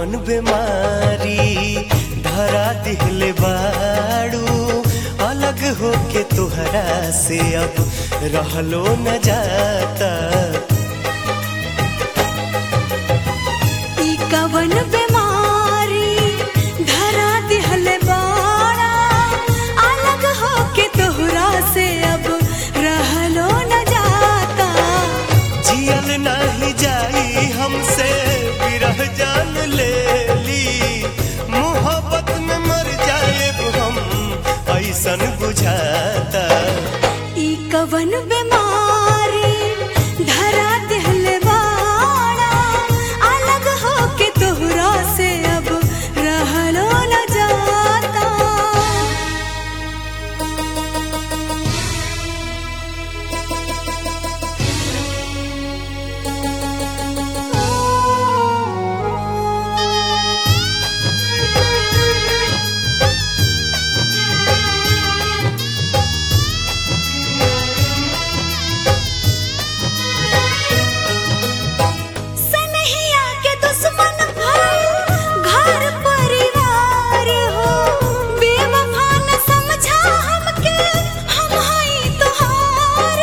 कवन बीमारी धरा दिहले बाड़ू अलग होके तोहरा से अब रहलो न जाता ई कवन बीमारी धरा दिहले बाड़ा अलग होके तोहरा से अब रहलो न जाता जियल नाही जाई हमसे विरह जान ले ली मोहब्बत में मर जाए हम ऐसन बुझाता ई कवन बीमारी धरा दिहले बाड़ा अलग होके तोहरा से अब रहलो न जाता सनहिया के दुश्मन भइल घर परिवार हो बेवफा न समझा हमके हम हई तोहार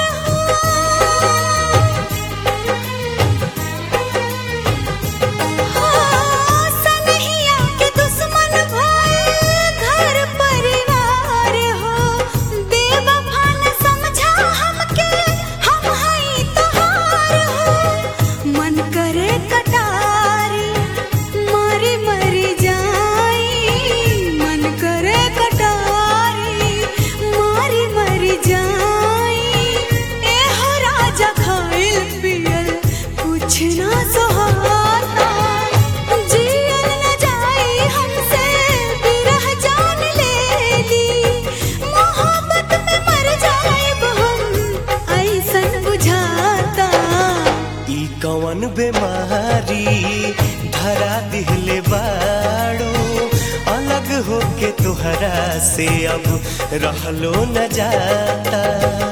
हो सनहिया के दुश्मन भइल घर परिवार हो बेवफा न समझा हमके हम हई तोहार हो मन करे कटारी मरी मरी जाई मन करे कटारी मरी मरी जाई एहो राजा खाइल पियल कुछ ना सोहाता जियल न जाई हमसे बिरह जान लेली मोहब्बत में मर जाइब हम ऐसन बुझाता ई कवन बीमारी धरा दिहले बाड़ू अलग होके तोहरा से अब रहलो न जाता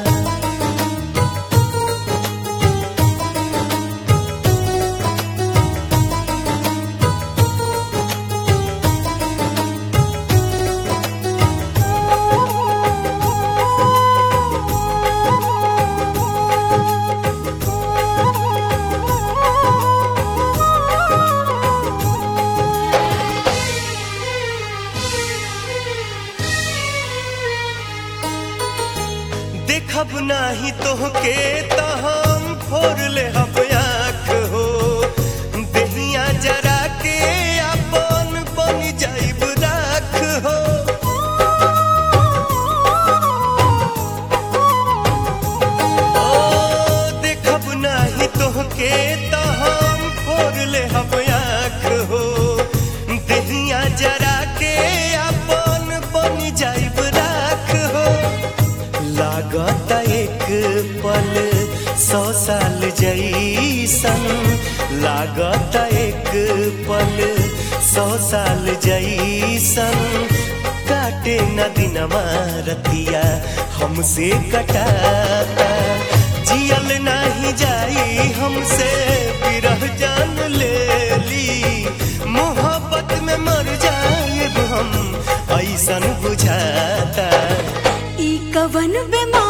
देखब नाही तोहके त हम फोड़ ले हब आँख हो दहिया जरा के अपन बन जाइब राख हो ओ देखब नाही तोहके त हम फोड़ ले हब आँख हो दहिया जरा के अपन बन जाइब राख हो लागत एक पल सौ साल जैसन लागत एक पल सौ साल जैसन काटे न दिनमा रतिया हमसे कटाता जियल नहीं जाई हमसे विरह जान ले ली मोहब्बत में मर जाए हम ऐसन बुझाता ई कवन बीमारी